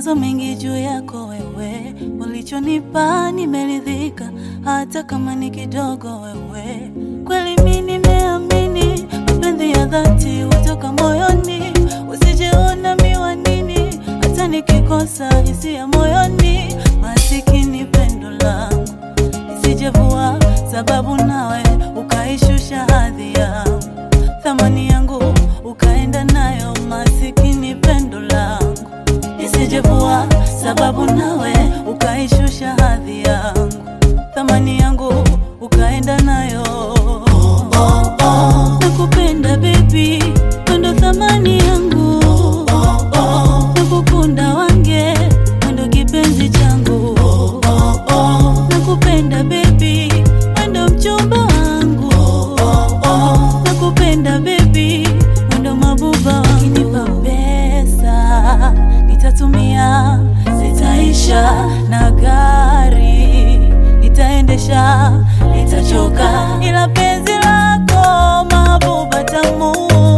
mawazo mengi juu yako wewe, ulichonipa nimeridhika, hata kama ni kidogo wewe. Kweli mimi nimeamini mapenzi ya dhati hutoka moyoni, usijeona miwanini, hata nikikosa hisia moyoni, masikini pendo langu nisijevua, sababu nawe ukaishusha hadhi yangu, thamani yangu ukaenda nayo, masikini pendo langu nisijevua, sababu nawe ukaishusha hadhi yangu, thamani yangu ukaenda nayo. Oh, oh, oh. Nakupenda baby, wendo thamani yangu. Oh, oh. Nakukunda wange, wendo kipenzi changu. Oh, oh, oh. Nakupenda baby, wendo mchumba wangu. Oh, oh, oh. Nakupenda baby, wendo mabuba wangu. Ukinipa pesa nitatumia, zitaisha na gari nitaendesha, nitachoka, ila penzi lako mabuba tamu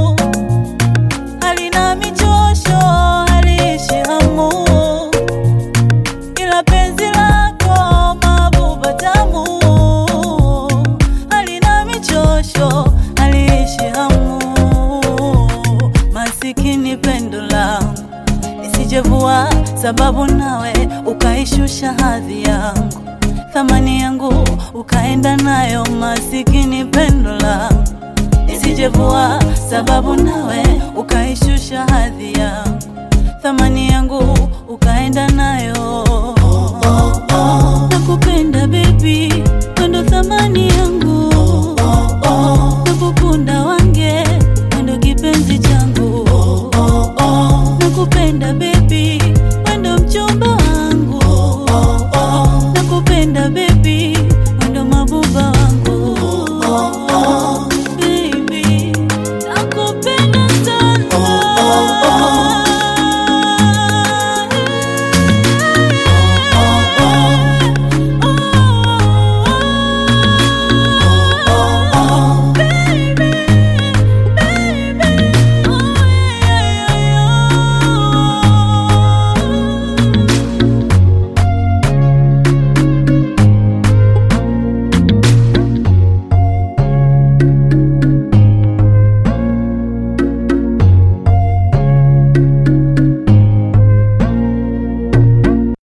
halina michosho, haliishi hamu, ila penzi lako mabuba tamu halina michosho, haliishi hamu, masikini pendo langu nisijevua, sababu nawe ukaishusha hadhi yangu, thamani yangu ukaenda nayo, masikini pendo langu nisijevua, sababu nawe ukaishusha hadhi yangu, thamani yangu ukaenda nayo.